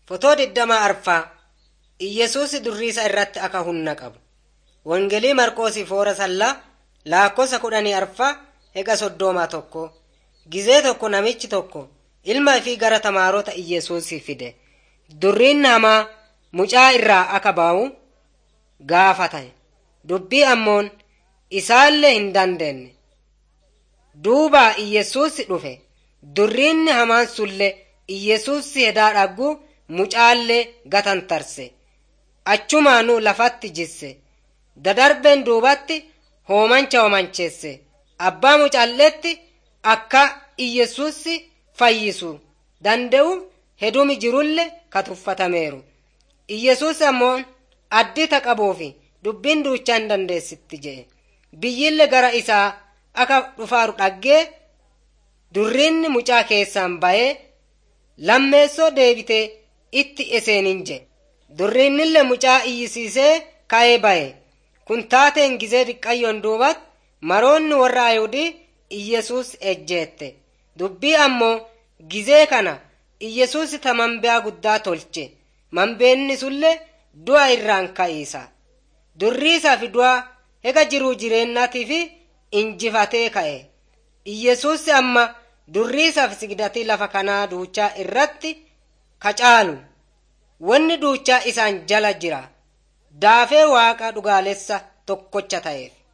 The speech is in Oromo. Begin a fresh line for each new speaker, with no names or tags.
Fotoo digdamaa arfaa Iyyesuus durriisa irratti akka humna qabu. Wangelii Marqoosii foora sallaa laakkosa kudhanii arfaa hega soddoomaa tokko. Gizee tokko namichi tokko ilma ifii gara tamaarota Iyyesuusii fide. Durriin hamaa mucaa irraa akka ba'u gaafatae. Dubbii ammoon isaallee hin dandeenye. Duuba Iyyesuus dhufe. Durriinni hamaan sullee Iyyesuus hedaa dhaggu mucaallee gatantarse. Achumaanuu lafatti jisse. Dadarbeen duubatti hoomancha hoomancheesse. Abbaa mucaalleetti akka Iyyesuus fayyisu danda'u hedumi jirulle katuffatameeru. Iyyesuus ammoo addita qabuufi dubbiin duuchaa hin dandeessitti jedhe. Biyyille gara isaa akka dhufaaru dhaggee durriinni mucaa keessaan ba'ee lammeessoo deebitee itti eseenin jedhe. Durriinnille mucaa iyyisiisee ka'ee ba'e. Kun taateen gizee diqqayyoon duubat maroonni warra Ayihudii Iyyesuus ejjeette. Dubbii ammoo gizee kana Iyyesuus ta manbiyaa guddaa tolche. Manbeenni sullee du'a irraan ka'iisa. Durriisaa fi du'a hega jiruu jireennatii fi injifatee ka'e. Iyyesuus amma durriisaa fi sigdatii lafa kanaa duuchaa irratti kacaalu. Wanni duuchaa isaan jala jira. Daafee waaqa dhugaalessa tokkocha ta'eef.